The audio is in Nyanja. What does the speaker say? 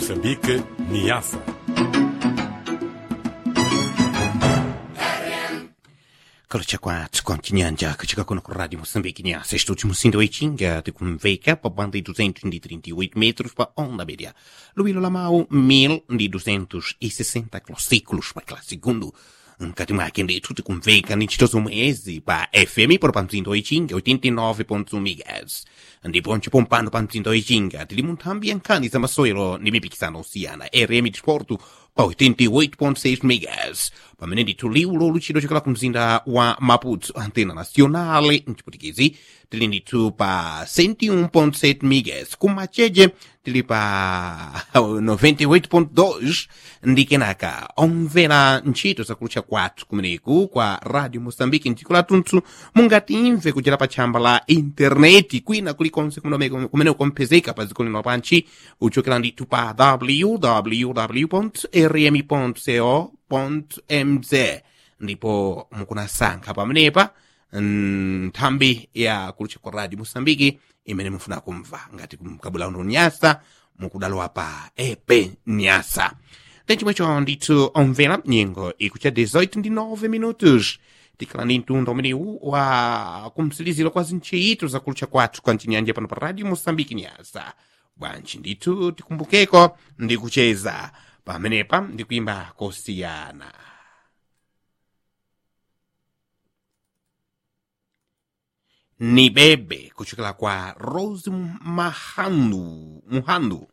Moçambique, Niassa. kalocha kwathu kontinyanja kuchika kuno ku rádio moçambique niassa estúdio musindo oitinga de conveca pa banda de 238 metros pa onda média luilo lamau 1260 kilociclos pa classe segundo nkati mwake ndithu tikumveka ni ntchito zomwezi pa fm por pa mzindo oitinga 89.1 megas ndipo ncipompano pa mzindo oitinga tili mu nthambi ya nkhani za masewero ndi mipikisano osiyana rm disporto pa 88.6 megas pamene ndithu liulo luchito chokela ku mzinda wa maputo antena nacional mchiputikezi tili ndithu pa 101.7 megas kumacheche tili pa 98.2 ndi kenaka omvera ntchito zakulutcha kwathu kumeneku kwa radio moçambique mdziko lathunthu mungatimve kuchera pa tchamba la intaneti kwina kulikonse kumene kumene kumpezeka pa dziko lino lapanchi uchokera ndithu pa www rm co mz ndipo mukunasankha pamenepa nthambi ya kulutcha kwa radio moçambique imene mufuna kumva ngati mkabula uno nyasa mukudalowa pa epe nyasa tenchimwecho ndithu omvera nyengo ikucha 18 ndi 9 minutos tikhala ndi mtundu umenewu wa kumsiliziro kwa zintchito zakulutcha kwathu kwa mchinyanja pano pa radio moçambique nyasa bwanji ndithu tikumbukeko ndi kucheza pamenepa ndi kuimba kosiyana ni bebe kuchokera kwa rose mahandu muhandu